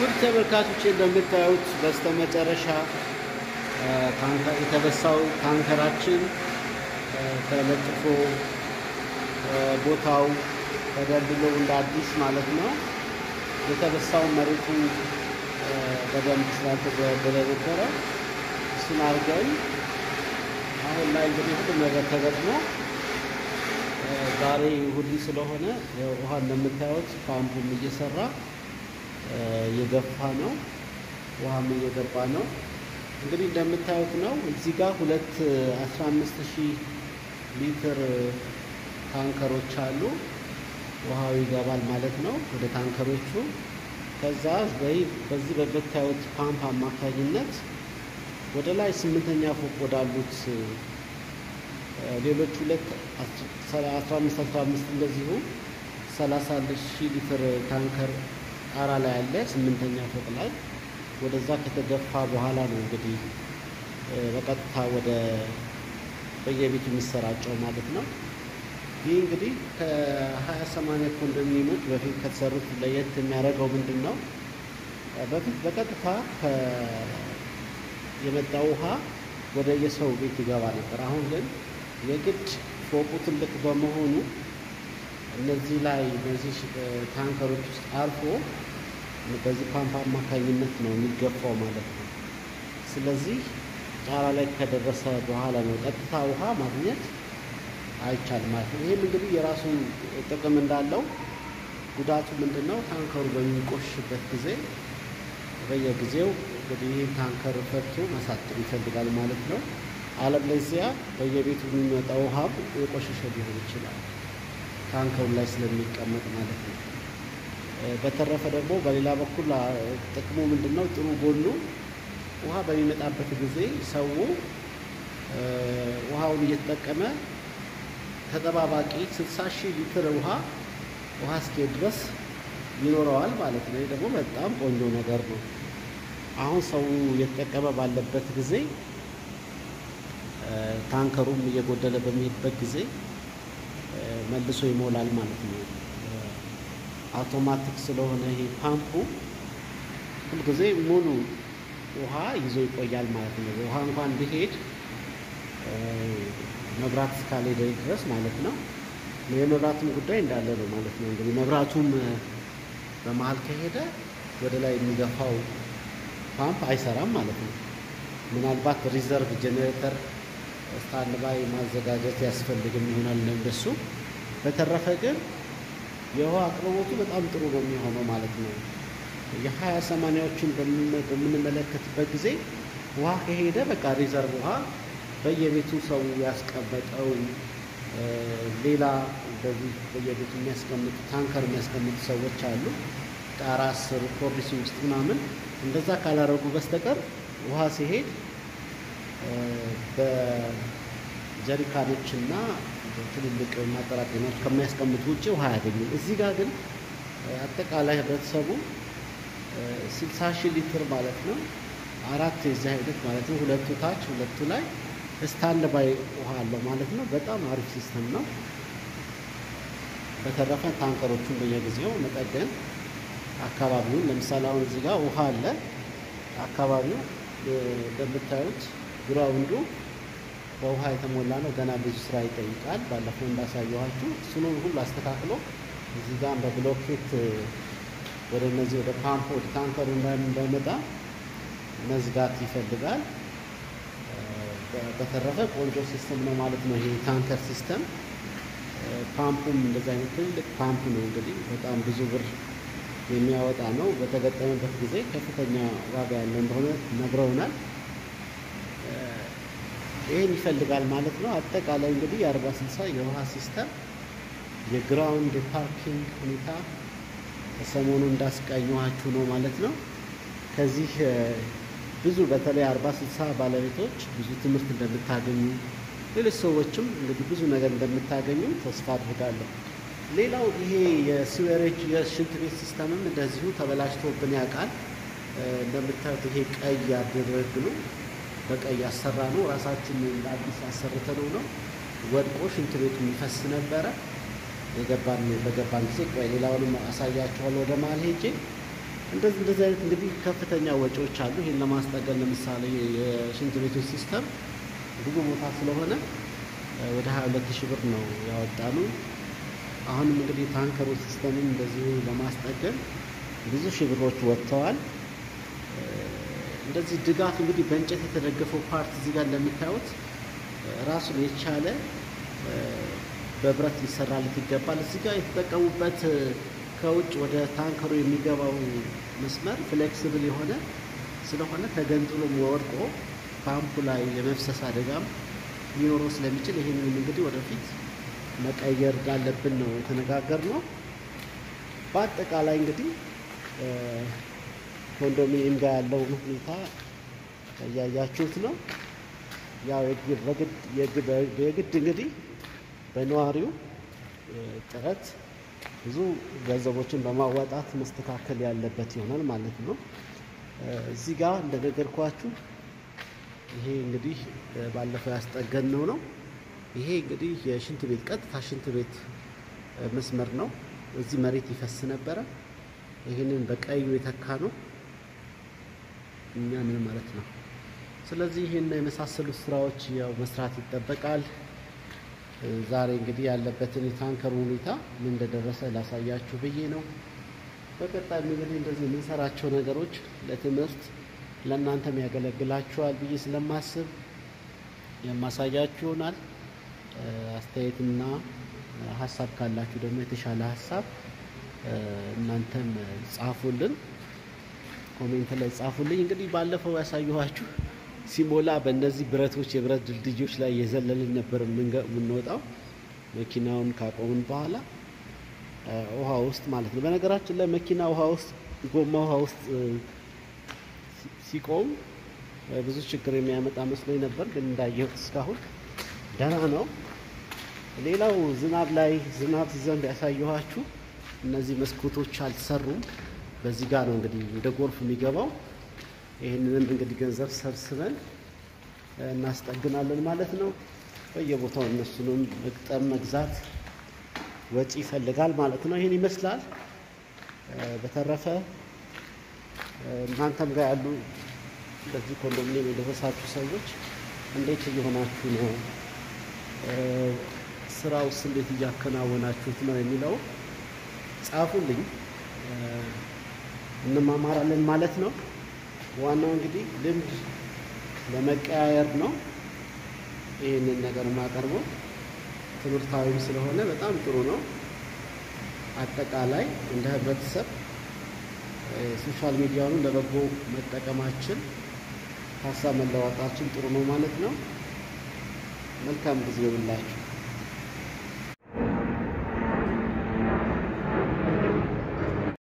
ውድ ተመልካቾች እንደምታዩት በስተመጨረሻ ታንከር የተበሳው ታንከራችን ተለጥፎ ቦታው ተደልድሎ እንደ አዲስ ማለት ነው። የተበሳው መሬቱ በደንብ ስላልተደለደለ ነበረ። እሱን አድርገን አሁን ላይ እንግዲህ ሁሉም ነገር ተገጥሞ ዛሬ እሑድ ስለሆነ ውሃ እንደምታዩት ፓምፑም እየሰራ እየገፋ ነው። ውሃም እየገባ ነው። እንግዲህ እንደምታዩት ነው። እዚህ ጋር ሁለት 15 ሺህ ሊትር ታንከሮች አሉ። ውሃው ይገባል ማለት ነው ወደ ታንከሮቹ። ከዛ በዚህ በምታዩት ፓምፕ አማካኝነት ወደ ላይ ስምንተኛ ፎቅ ወዳሉት ሌሎች ሁለት 15 15 እንደዚሁ 30 ሺህ ሊትር ታንከር ጣራ ላይ አለ ስምንተኛ ፎቅ ላይ ወደዛ ከተገፋ በኋላ ነው እንግዲህ በቀጥታ ወደ በየቤቱ የሚሰራጨው ማለት ነው። ይህ እንግዲህ ከሀያ ሰማንያ ኮንዶሚኒየሞች በፊት ከተሰሩት ለየት የሚያደርገው ምንድን ነው? በፊት በቀጥታ የመጣው ውሃ ወደ የሰው ቤት ይገባ ነበር። አሁን ግን የግድ ፎቁ ትልቅ በመሆኑ እነዚህ ላይ እነዚህ ታንከሮች ውስጥ አልፎ በዚህ ፓምፕ አማካኝነት ነው የሚገፋው ማለት ነው። ስለዚህ ጣራ ላይ ከደረሰ በኋላ ነው ቀጥታ ውሃ ማግኘት አይቻልም ማለት ነው። ይህም እንግዲህ የራሱን ጥቅም እንዳለው ጉዳቱ ምንድን ነው? ታንከሩ በሚቆሽበት ጊዜ በየጊዜው እንግዲህ ይህን ታንከር ፈቶ ማሳጠር ይፈልጋል ማለት ነው። አለበለዚያ በየቤቱ የሚመጣው ውሃም የቆሸሸ ሊሆን ይችላል ታንከሩ ላይ ስለሚቀመጥ ማለት ነው። በተረፈ ደግሞ በሌላ በኩል ጥቅሙ ምንድን ነው? ጥሩ ጎኑ ውሃ በሚመጣበት ጊዜ ሰው ውሃውን እየተጠቀመ ተጠባባቂ 60 ሺህ ሊትር ውሃ ውሃ እስኪሄድ ድረስ ይኖረዋል ማለት ነው። ይህ ደግሞ በጣም ቆንጆ ነገር ነው። አሁን ሰው እየተጠቀመ ባለበት ጊዜ ታንከሩም እየጎደለ በሚሄድበት ጊዜ መልሶ ይሞላል ማለት ነው። አውቶማቲክ ስለሆነ ይሄ ፓምፑ ሁልጊዜ ሙሉ ውሃ ይዞ ይቆያል ማለት ነው። ውሃ እንኳን ቢሄድ መብራት እስካልሄደ ድረስ ማለት ነው። የመብራቱም ጉዳይ እንዳለ ነው ማለት ነው። እንግዲህ መብራቱም በመሀል ከሄደ ወደ ላይ የሚገፋው ፓምፕ አይሰራም ማለት ነው። ምናልባት ሪዘርቭ ጄኔሬተር ስታንድ ባይ ማዘጋጀት ያስፈልግም ይሆናል እንደሱ። በተረፈ ግን የውሃ አቅርቦቱ በጣም ጥሩ ነው የሚሆነው ማለት ነው። የሀያ ሰማንያዎችን በምንመለከትበት ጊዜ ውሃ ከሄደ በቃ ሪዘርቭ ውሃ በየቤቱ ሰው ያስቀመጠው ሌላ በዚህ በየቤቱ የሚያስቀምጡ ታንከር የሚያስቀምጡ ሰዎች አሉ። ጣራ ስር ኮርኒስ ውስጥ ምናምን እንደዛ ካላረጉ በስተቀር ውሃ ሲሄድ በጀሪካኖች እና ትልልቅ ማጠራቀሚያዎች ከሚያስቀምጡ ውጭ ውሃ አያገኙም። እዚህ ጋር ግን አጠቃላይ ህብረተሰቡ ስልሳ ሺህ ሊትር ማለት ነው አራት የዚህ አይነት ማለት ነው ሁለቱ ታች ሁለቱ ላይ ስታንድ ባይ ውሃ አለው ማለት ነው። በጣም አሪፍ ሲስተም ነው። በተረፈ ታንከሮቹን በየጊዜው መጠገን አካባቢውን ለምሳሌ አሁን እዚህ ጋር ውሃ አለ። አካባቢው እንደምታዩት ግራውንዱ በውሃ የተሞላ ነው። ገና ብዙ ስራ ይጠይቃል። ባለፈው እንዳሳየኋችሁ እሱን ሁሉ አስተካክሎ እዚህ ጋር በብሎኬት ወደ እነዚህ ወደ ፓምፕ ወደ ታንከሩ እንዳይመጣ መዝጋት ይፈልጋል። በተረፈ ቆንጆ ሲስተም ነው ማለት ነው። ይሄ ታንከር ሲስተም ፓምፑም እንደዚህ አይነት ትልቅ ፓምፕ ነው እንግዲህ በጣም ብዙ ብር የሚያወጣ ነው። በተገጠመበት ጊዜ ከፍተኛ ዋጋ ያለው እንደሆነ ነግረውናል። ይህን ይፈልጋል ማለት ነው። አጠቃላይ እንግዲህ የአርባ ስልሳ የውሃ ሲስተም የግራውንድ ፓርኪንግ ሁኔታ ሰሞኑ እንዳስቃኘኋችሁ ነው ማለት ነው። ከዚህ ብዙ በተለይ አርባ ስልሳ ባለቤቶች ብዙ ትምህርት እንደምታገኙ ሌሎች ሰዎችም እንግዲህ ብዙ ነገር እንደምታገኙ ተስፋ አድርጋለሁ። ሌላው ይሄ የሲዌሬጅ የሽንት ቤት ሲስተምም እንደዚሁ ተበላሽቶብን ያውቃል። እንደምታዩት ይሄ ቀይ ያደረግሉ በቀይ ያሰራ ነው። ራሳችን አዲስ ያሰርተነው ነው። ወድቆ ሽንት ቤቱ የሚፈስ ነበረ። የገባን በገባን ጊዜ ቆይ ሌላውንም አሳያችኋለሁ ወደ መሀል ሄጄ እንደዚህ እንደዚህ አይነት እንግዲህ ከፍተኛ ወጪዎች አሉ። ይህን ለማስጠገን ለምሳሌ የሽንት ቤቶች ሲስተም ብዙ ቦታ ስለሆነ ወደ ሀያ ሁለት ሺህ ብር ነው ያወጣኑ። አሁንም እንግዲህ ታንከሩ ሲስተምን እንደዚሁ ለማስጠገን ብዙ ሺህ ብሮች ወጥተዋል። እንደዚህ ድጋፍ እንግዲህ በእንጨት የተደገፈው ፓርት እዚህ ጋር እንደምታዩት ራሱን የቻለ በብረት ሊሰራለት ይገባል። እዚህ ጋር የተጠቀሙበት ከውጭ ወደ ታንከሩ የሚገባው መስመር ፍሌክስብል የሆነ ስለሆነ ተገንጥሎም ወድቆ ፓምፑ ላይ የመፍሰስ አደጋም ሊኖረው ስለሚችል ይህንን እንግዲህ ወደፊት መቀየር እንዳለብን ነው የተነጋገርነው። በአጠቃላይ እንግዲህ ኮንዶሚኒየም ጋር ያለውን ሁኔታ እያያችሁት ነው። ያው የግድ እንግዲህ በነዋሪው ጥረት ብዙ ገንዘቦችን በማዋጣት መስተካከል ያለበት ይሆናል ማለት ነው። እዚህ ጋር እንደነገርኳችሁ ይሄ እንግዲህ ባለፈው ያስጠገነው ነው። ይሄ እንግዲህ የሽንት ቤት ቀጥታ ሽንት ቤት መስመር ነው። እዚህ መሬት ይፈስ ነበረ። ይህንን በቀዩ የተካ ነው እኛ ምን ማለት ነው። ስለዚህ ይህን የመሳሰሉት ስራዎች ያው መስራት ይጠበቃል። ዛሬ እንግዲህ ያለበትን የታንከሩ ሁኔታ ምን እንደደረሰ ላሳያችሁ ብዬ ነው። በቀጣይም እንግዲህ እንደዚህ የምንሰራቸው ነገሮች ለትምህርት ለእናንተም ያገለግላችኋል ብዬ ስለማስብ የማሳያችሁ ይሆናል። አስተያየትና ሀሳብ ካላችሁ ደግሞ የተሻለ ሀሳብ እናንተም ጻፉልን፣ ኮሜንት ላይ ጻፉልኝ። እንግዲህ ባለፈው ያሳየኋችሁ ሲሞላ በእነዚህ ብረቶች የብረት ድልድዮች ላይ የዘለልን ነበር የምንወጣው መኪናውን ካቆምን በኋላ ውሃ ውስጥ ማለት ነው። በነገራችን ላይ መኪና ውሃ ውስጥ ጎማ ውሃ ውስጥ ሲቆም ብዙ ችግር የሚያመጣ መስሎኝ ነበር፣ ግን እንዳየሁት እስካሁን ደህና ነው። ሌላው ዝናብ ላይ ዝናብ ሲዘንብ ያሳየኋችሁ እነዚህ መስኮቶች አልተሰሩም። በዚህ ጋር ነው እንግዲህ እንደ ጎርፍ የሚገባው። ይህንንም እንግዲህ ገንዘብ ሰብስበን እናስጠግናለን ማለት ነው። በየቦታው እነሱንም መግጠም መግዛት ወጪ ይፈልጋል ማለት ነው። ይህን ይመስላል። በተረፈ እናንተም ጋር ያሉ በዚህ ኮንዶሚኒየም የደረሳችሁ ሰዎች እንዴት እየሆናችሁ ነው? ስራውስ እንዴት እያከናወናችሁት ነው የሚለው ጻፉልኝ፣ እንማማራለን ማለት ነው። ዋናው እንግዲህ ልምድ ለመቀያየር ነው። ይህንን ነገር የማቀርበው ትምህርታዊም ስለሆነ በጣም ጥሩ ነው። አጠቃላይ እንደ ህብረተሰብ ሶሻል ሚዲያውን ለበጎ መጠቀማችን ሀሳብ መለዋወጣችን ጥሩ ነው ማለት ነው። መልካም ጊዜ ይሁንላችሁ።